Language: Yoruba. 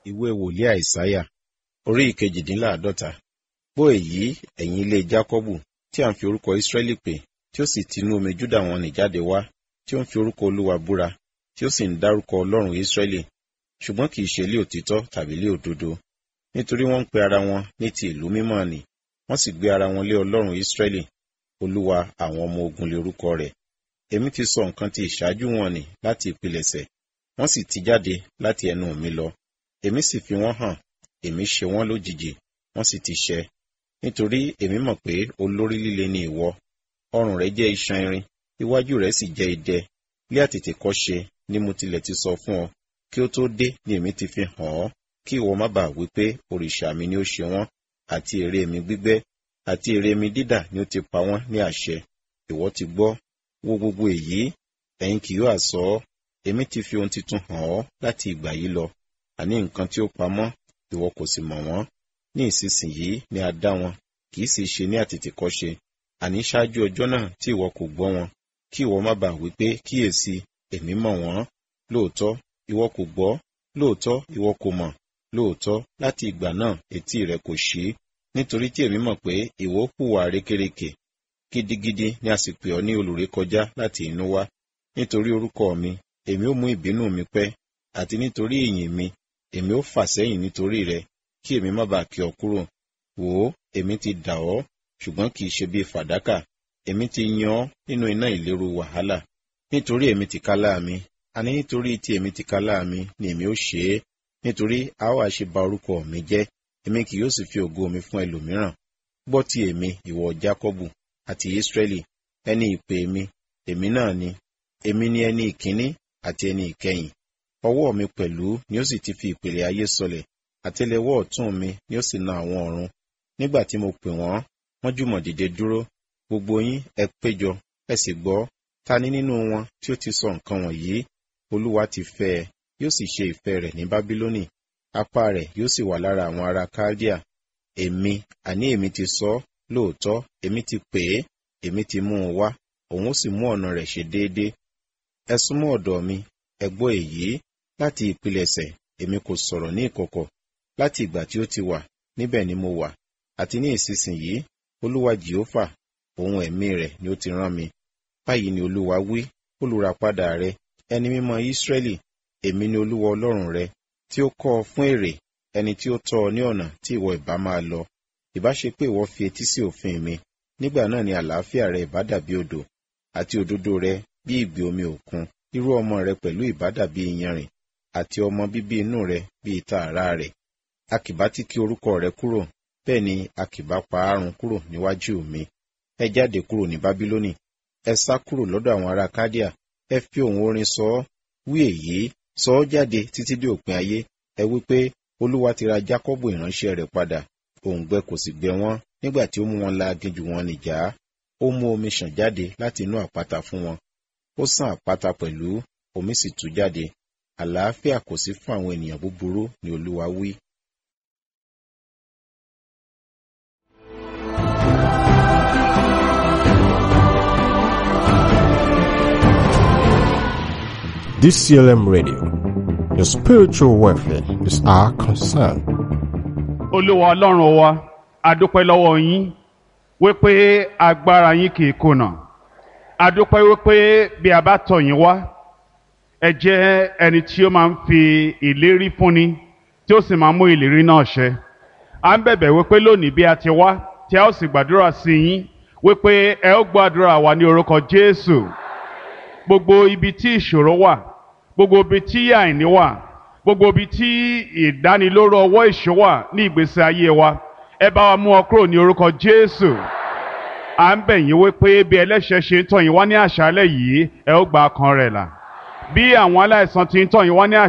ìwé wòlíì àìsáyà orí ìkejìdínláàádọ́ta gbọ́ èyí ẹ̀yin ilé jákọ́bù tí à ń fi orúkọ ísírẹ́lì pè tí ó sì tinú omi júdà wọn nì jáde wá tí ó ń fi orúkọ olúwa búra tí ó sì ń dárúkọ ọlọ́run ísírẹ́lì ṣùgbọ́n kì í ṣe ilé òtítọ́ tàbí ilé òdodo nítorí wọ́n ń pe ara wọn ní ti ìlú mímọ́ nì wọ́n sì gbé ara wọn lé ọlọ́run ísírẹ́lì olúwa àwọn ọmọ ogun lé orúkọ rẹ̀ èmi ti sọ nǹkan ti ìṣáájú wọn nì láti ìpilẹ̀ṣẹ̀ wọ́n sì ti jáde láti ẹnu mi lọ èmi sì fi wọ́n hàn èmi ṣe wọ́n lójijì wọ́n sì ti ṣẹ nítorí èmi mọ̀ pé olórí líle ni ìwọ ọrùn rẹ jẹ́ iṣan irin iwájú rẹ sì jẹ́ idẹ lé àtètè kọ́ ṣe ni mo tilẹ̀ ti sọ fún ọ kí ó tó dé ni èmi ti fi hàn ọ́ kí ìwọ má bàa wí pé òrìṣà mi ni ó ṣe wọ́n àti ère mi gbígbẹ́ àti ère mi dídà ni ó ti pa wọ́n ní àṣẹ ìwọ ti gbọ́ wo gbogbo èyí ẹ̀yin kì yóò àsọ ọ́ èmi ti fi ohun titun hàn ọ́ láti ìgbà yìí lọ àní nǹkan tí ó pamọ́ ìwọ kò sì mọ̀ wọ́n ní ìsinsìnyí ni a dá wọn kì í sì ṣe ní àtètèkọ́ṣe àní ṣáájú ọjọ́ náà tí ìwọ kò gbọ́ wọn kí ìwọ má bàa wí pé kíyèsí èmi mọ̀ wọ́n lóòótọ́ ìwọ kò gbọ́ lóòótọ́ ìwọ kò mọ̀ lóòótọ́ láti ìgbà náà etí rẹ kò ṣí nítorí tí èmi mọ̀ pé ìwọ hùwà rékèrèkè gidigidi ni a sì pè ọ́ ní olùrékọjá láti inú wá nítorí orúkọ mi èmi ó mú ìbínú mi pẹ́ àti nítorí ìyìn mi èmi ó fà sẹ́yìn nítorí rẹ kí èmi má bàa kí ọ kúrò wò ó èmi ti dà ọ́ ṣùgbọ́n kì í ṣe bí fàdákà èmi ti yan ọ́ nínú iná ìléru wàhálà nítorí èmi ti kálá mi àní nítorí tí èmi ti kálá mi ni èmi ó ṣe é nítorí a ó àṣe ba orúkọ mi jẹ́ èmi kì yóò sì fi ògo mi fún ẹlòmíràn gbọ́ ti èmi ìwọ jákọ́bù àti ísírẹ́lì ẹni ìpè mi èmi náà ni èmi ni ẹni ìkíní àti ẹni ìkẹyìn ọwọ́ mi pẹ̀lú ni ó sì ti fi ìpìlẹ̀ ayé sọlẹ̀ àtẹ́lẹwọ́ ọ̀tún mi ni ó sì na àwọn ọ̀run nígbà tí mo pè wọ́n wọ́n jùmọ̀ dìde dúró gbogbo yín ẹ péjọ ẹ sì gbọ́ ta ni nínú wọn tí ó ti sọ nǹkan wọ̀nyí olúwa ti fẹ́ ẹ yóò sì ṣe ìfẹ́ rẹ̀ ní bábílónì apá rẹ̀ yóò sì wà lára àwọn ará kaldea èmi àní èmi ti sọ lóòótọ́ èmi ti pè é èmi ti mú un wá òun ó sì mú ọ̀nà rẹ̀ ṣe déédéé ẹ súnmọ́ ọ̀dọ̀ mi ẹ gbọ́ èyí láti ìpilẹ̀ṣẹ̀ èmi kò sọ̀rọ̀ ní ìkọ̀kọ̀ láti ìgbà tí ó ti wà níbẹ̀ ni mo wà àti ní ìsinsìnyí olúwa jehova ohun ẹ̀mí rẹ̀ ni ó ti rán mi báyìí ni olúwa wí olùràpadà rẹ ẹni mímọ́ ísírẹ́lì èmi ni olúwa ọlọ́run rẹ tí ó kọ́ ọ fún èrè ẹni tí ó tọ́ ọ ní ọ̀nà tí ìwọ ìbá máa lọ ìbá ṣe pé ìwọ fi etí sí òfin mi nígbà náà ni àlàáfíà rẹ ìbá dàbí odò àti òdodo rẹ bí ìgbì omi òkun irú ọmọ rẹ pẹ̀lú ìbá dàbí iyanrìn àti ọmọ bíbí inú rẹ bí ìta àrá rẹ a kì bá ti kí orúkọ rẹ kúrò bẹ́ẹ̀ ni a kì bá pa àrùn kúrò níwájú mi ẹ jáde kúrò ní bábílónì ẹ sá kúrò lọ́dọ̀ àwọn ará kádíà ẹ fi òun orin sọ ọ́ wí èyí sọ ọ́ jáde títí dé òpin ayé ẹ wí pé olúwa ti ra jákọ́bù ìránṣẹ́ rẹ̀ padà òǹgbẹ kò sì gbẹ wọ́n nígbà tí ó mú wọn la aginjù wọn nìjà ó mú omi ṣàn jáde láti inú àpáta fún wọn ó sàn àpáta pẹ̀lú omi sì tú jáde àlàáfíà kò sí fún àwọn ènìyàn búburú ni olúwa wí. DCLM Radio. Your spiritual welfare is our concern. olúwa ọlọ́run wa adúpẹ́ lọ́wọ́ yín wípé agbára yín kì í kùnà adúpẹ́ wípé bí a bá tọ̀ yín wá ẹ jẹ́ ẹni tí ó máa ń fi ìlérí fúnni tí ó sì máa ń mú ìlérí náà ṣẹ à ń bẹ̀bẹ̀ wípé lónìí bí a ti wá tí a ó sì gbàdúrà sí yín wípé ẹ ó gbàdúrà wa ní orúkọ jésù gbogbo ibi tí ìṣòro wà gbogbo ibi tí àìní wà gbogbo ibi tí ìdánilóró ọwọ́ ìṣó wà ní ìgbésí ayé wa ẹ bá wa mú ọ kúrò ní orúkọ jésù à ń bẹ̀ yín wípé bí ẹlẹ́ṣẹ̀ ṣe ń tọ̀ yín wá ní àṣálẹ̀ yìí ẹ ó gba ọkàn rẹ̀ là bí àwọn aláìsàn ti ń tọ̀ yín wá ní àṣálẹ̀